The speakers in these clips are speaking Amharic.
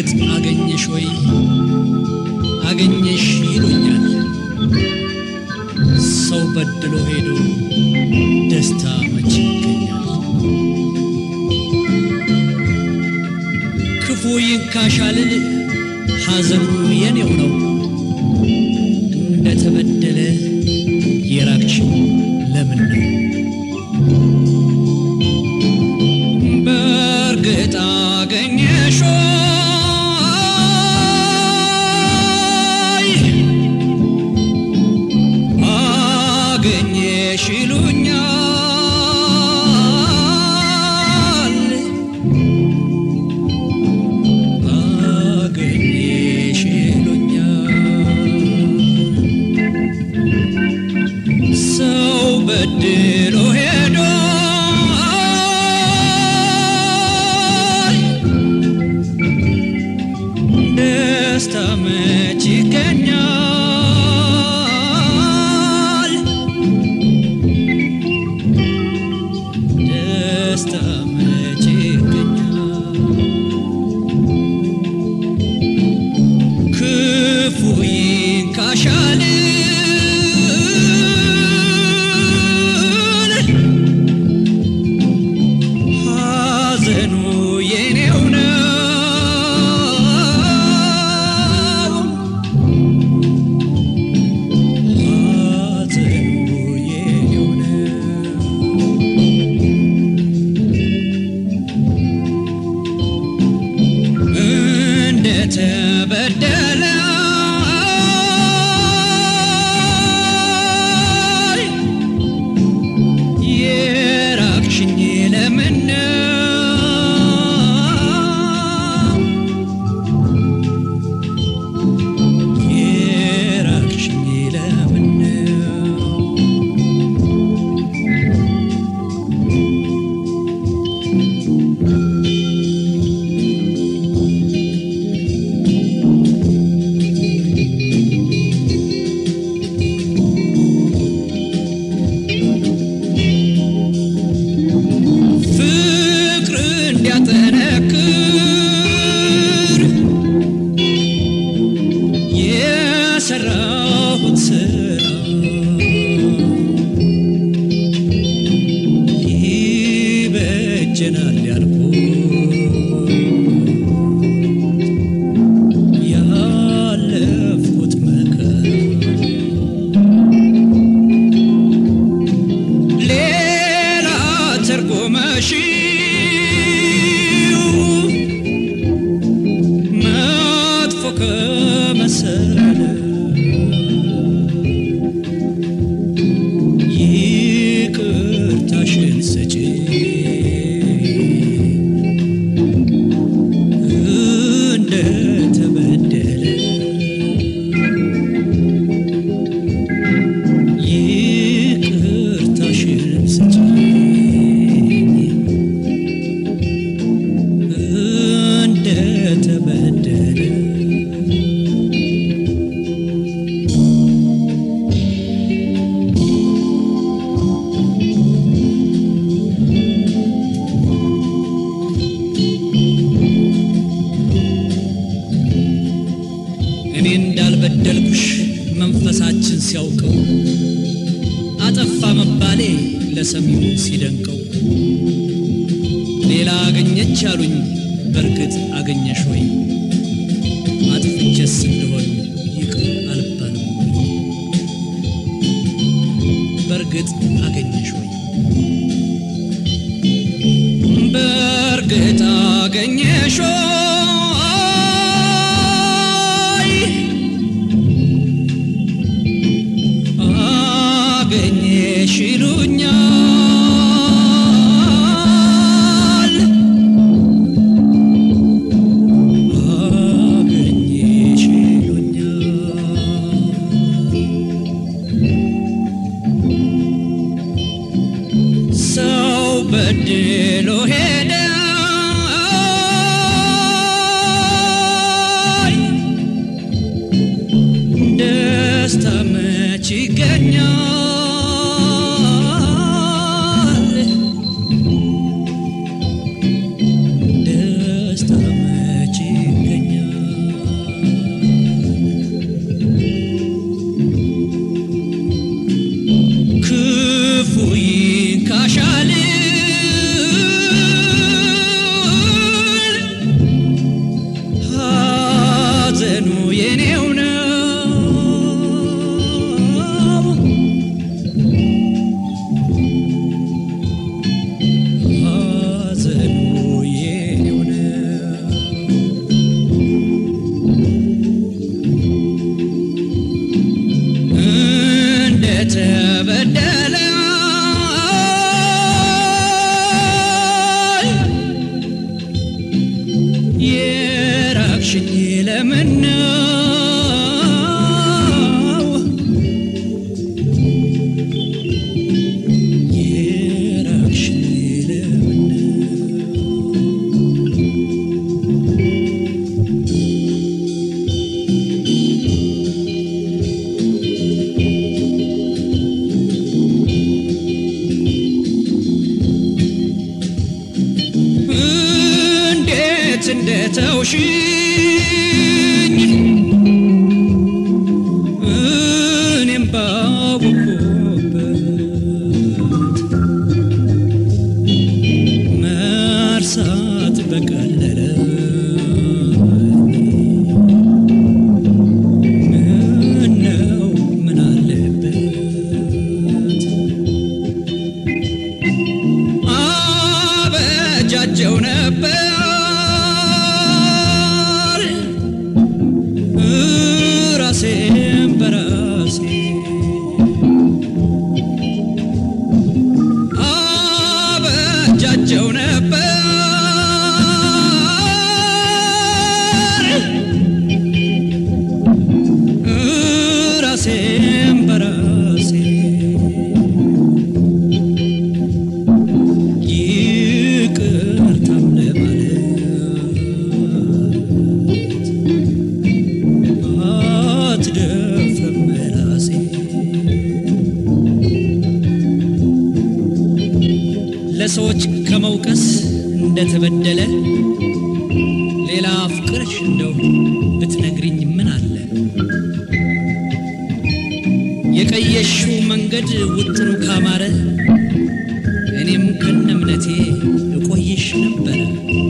በእርግጥ አገኘሽ ወይ አገኘሽ ይሉኛል ሰው በድሎ ሄዶ ደስታ መች ይገኛል ክፉ ይንካሻልል ሐዘኑ የኔው ነው እንደተበደለ የራቅሽው ለምን ነው በእርግጥ አገኘሽ ወይ አገኘሽ ይሉኛል አገኘሽ ይሉኛል ሰው በድሎ ሄዶ ደስታ መች ይገኛል ደስታ መች ይገኛል ክፉ ይንካሻል ሐዘኑ የኔው ነው ሐዘኑ የኔው ነው እንደተበደለ የራቅሽኝ ለምን ነው? የራቅሽኝ ለምን ነው? ፍቅር እንዲያጠነክር የሰራሁት ስራ ይበጀናል ያልኩት ያለፍኩት መከራ ሌላ ተርጎመሽው መጥፎ ከመሰለ ይቅርታሽን ስጪ እንደተበደለ ይቅርታሽን ስጪኝ እንደተበደለ እኔ እንዳልበደልኩሽ መንፈሳችን ሲያውቀው አጠፋ መባሌ ለሰሚው ሲደንቀው ሌላ አገኘች አሉኝ በእርግጥ አገኘሽ ወይ አጥፍቼስ እንደሆን ይቅር አልባልም ወይ በእርግጥ አገኘሽ ወይ በእርግጥ አገኘሽ ወይ አገኘሽ ይሉኛል አገኘሽ ይሉኛል ሰው በድሎ ሄደ ደስታ መች ይገኛል ደስታ መች ይገኛል አስታወሽኝ እኔም ባወኩበት መርሳት በቀለለ ምነው ምን አለበት አበጃጀው ነበር ራሴን በራሴ አበጃጀው ነበር ራሴን በራሴ ይቅርታም ለማለት አትደፍርም ምላሴ ለሰዎች ከመውቀስ እንደተበደለ ሌላ ፍቅርሽ እንደው ብትነግሪኝ ምን አለ የቀየሽው መንገድ ውጥኑ ካማረ እኔም ከነ እምነቴ እቆይሽ ነበረ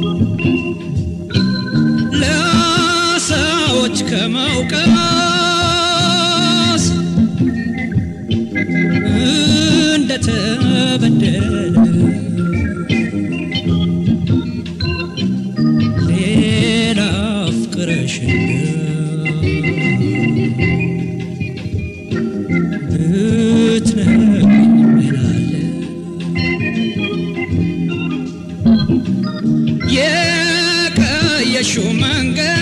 ለሰዎች ከመውቀስ እንደተበደለ ሌላ ፍቅረሽ ብትነግሪኝ ምን አለ የቀየሽው መንገድ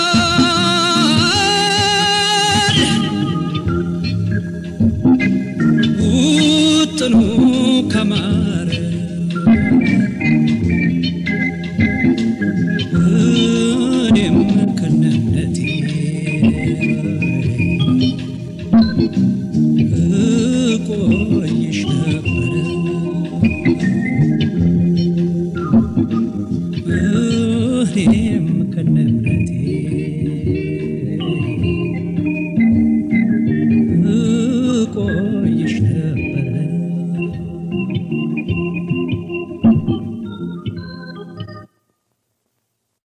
ውጥኑ ከማረ እኔም ከነነቴ እቆይሽ